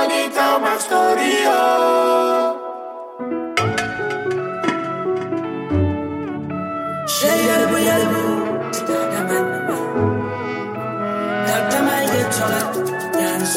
somebody tell my story, oh. Şey yalbu yalbu, stadaman nama. Kaltama geçola, yans.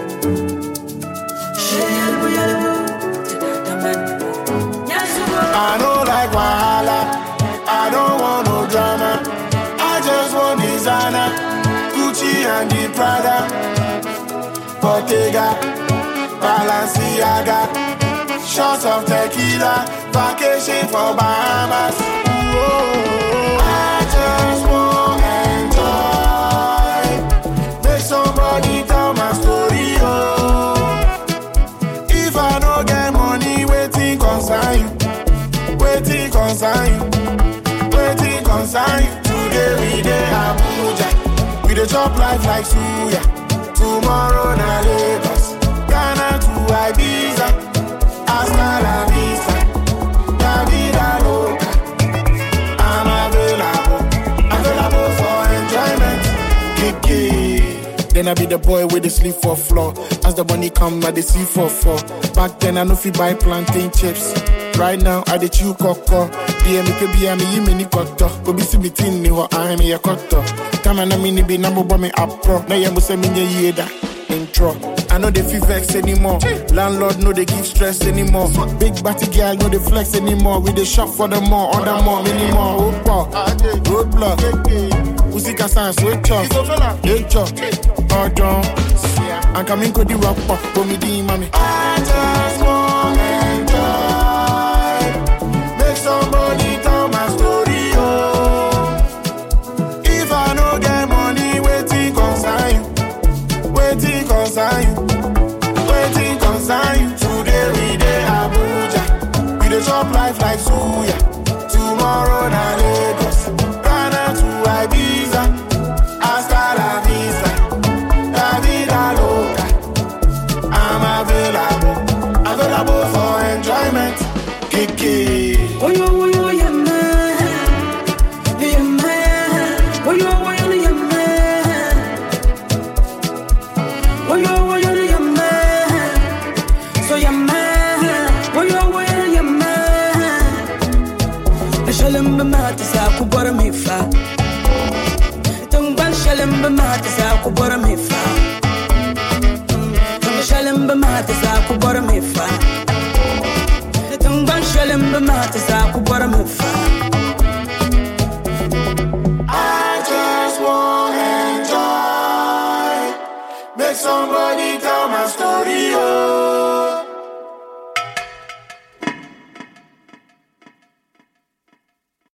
Şey yalbu yalbu, stadaman nama. Yansugo. I don't like Wahala. I don't want no drama. I just want designer. Gucci and the Prada. Bottega. Balenciaga. Shots of tequila. Vacation for Bahamas. Ooh, I just want enjoy. Make somebody tell my story, oh. If I don't get money, waiting concern you. Waiting concern you. Waiting concern you. Today we dey Abuja. We dey chop life like suya. Tomorrow na Lagos. Ghana to Ibiza. Hasta la vista. La vida loca. I'm available. Available for enjoyment. Kiki. Then I be the boy with the sleep for floor. As the money come, I dey see for four. Back then I no fit buy plantain chips. Right now I dey chew cocoa. Yeah, me ke be me yi me ni koto. Obi si mi tin ni ho I me ya koto. Time na me ni be na mo bo me apro. Na ye mo se me nye ye da. Intro. I know they feel vex anymore. Landlord know they give stress anymore. Big batty girl know they flex anymore. We dey shop for the more, order more, many more. Opa, roadblock. Usika san switch off. Nature, Odon. And come in the rock pop, for me di mami. I just want enjoy. Make somebody tell my story, oh. If I no get money, waiting concern you. Waiting concern you. Waiting concern you. Today we dey Abuja. We dey chop life like suya. Tomorrow na Lagos. Ghana to Ibiza. Hasta la vista. La vida loca. I'm available. Available for enjoyment. Kiki. Oyo oyo yamma, yamma. Oyo oyo yamma. Oyo oyo yamma. So yamma. Oyo oyo yamma. Shalom b'mat sa ku bora mi fa. Tungban shalom b'mat sa ku bora mi fa. Shalom b'mat sa ku bora mi fa. Tungban shalom b'mat sa ku bora mi fa. I just want enjoy. Make somebody